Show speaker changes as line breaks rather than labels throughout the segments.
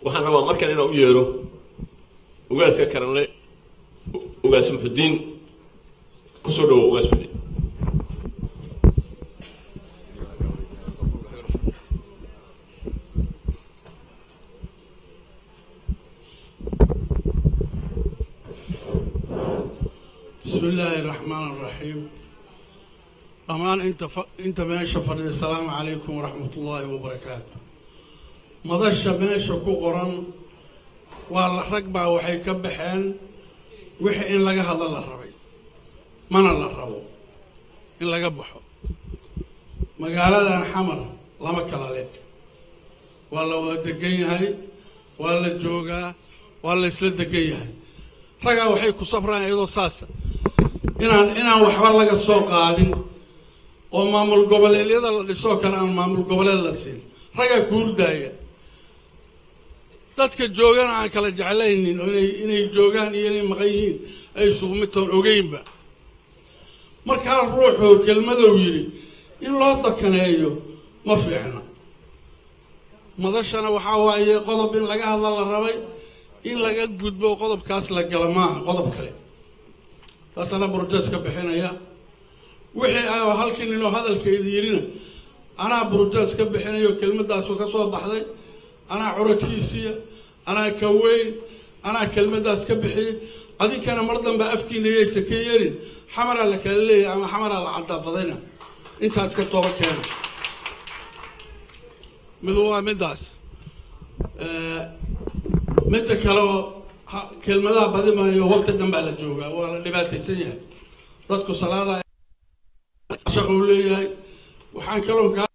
waxaan rabaa markan inaan u yeero ugaaska karanle ugaas muxudiin kusoo dhawo ugaas muxudiin
بسم الله الرحمن الرحيم أمان أنت ف... أنت ماشي فرد السلام عليكم ورحمة الله وبركاته مضش ماشي كقرن والله رقبة وحي كبحين وحي إن لقى هذا الله ربي من الله ربو إن لقى بحو مقالة حمر لما كلا لك والله ودقين هاي والله جوجا والله يسلد دقين هاي ragaa waxay ku sabraan iyadoo saasa inaan inaan waxba laga soo qaadin oo maamul goboleedyada la dhisoo kale aan maamul goboleed la siin ragaa ku hurdaaya dadka joogana aan kala jeclaynin oo inay inay joogaan iyo inay maqan yihiin ay isugu mid toon ogeynba markaa ruuxuu kelmadow yidhi in loo dakaneeyo ma fiicna madashana waxaa waaye qodob in laga hadla la rabay in laga gudbo qodobkaas la gala maaha qodob kale taasana brojes ka bixinaya wixii ah oo halkii ninoo hadalkeedi yidhina anaa brojes ka bixinayo kelmadaasu ka soo baxday anaa curadkiisiya anaa ka weyn anaa kelmadaas ka bixiyey adinkana mar dambe afkiina yaysa ka yerin xamaraa la kala leeyahay ama xamaraa la cadaafadayna intaas ka tooba keena mid waa midaas midda kale oo kelmadaha badimaayo waqti danbaa la joogaa waa la dhibaataysan yahay dadku salaada shaqo u leeyahay waxaan kaloo kaa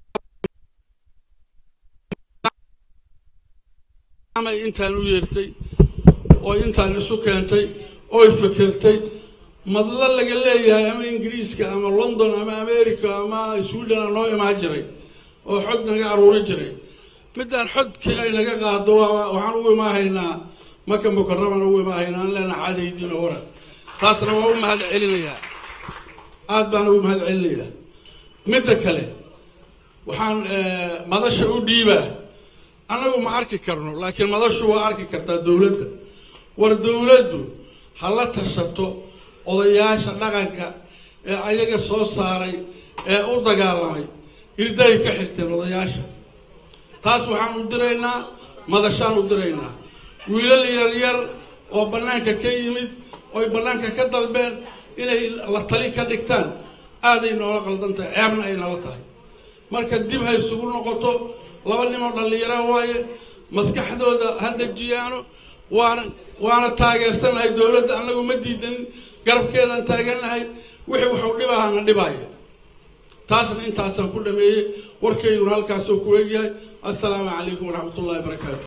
intaan u yeertay oo intaan isu keentay oy fikirtay madla laga leeyahay ama ingiriiska ama london ama america ama sweden a noo imaan jiray oo xod naga aruuri jiray midaan xodkii ay naga qaado waxaan ugu imaahaynaa maka mukarabana ugu imaahaynaa an leenaha cadaydiin oo waran taasna waa u mahad celinayaa aad baan ugu mahad celinayaa midda kale waxaan madasha u dhiibaa annagu ma arki karno laakiin madashu waa arki kartaa dowladda war dowladdu ha la tashato odayaasha dhaqanka ee ayaga soo saaray ee u dagaalamay irdahay ka xirteen odayaasha taas waxaan u diraynaa madashaan u diraynaa wiilal yaryar oo bannaanka ka yimid oy bannaanka ka dalbeen inay la tali ka dhigtaan aaday noola qaldan tahay ceebna ay nala tahay marka dib ha isugu noqoto laba nimoo dhallinyara waaye maskaxdooda ha dejiyaano waana waana taageersanahay dowladda annagu ma diidanin garabkeedaan taagannahay wixii waxuu dhibaa hana dhibaaya taasna intaasaan ku dhameeyey warkayguna halkaasuu ku egyahay assalaamu calaykum waraxmat ullahi barakaatu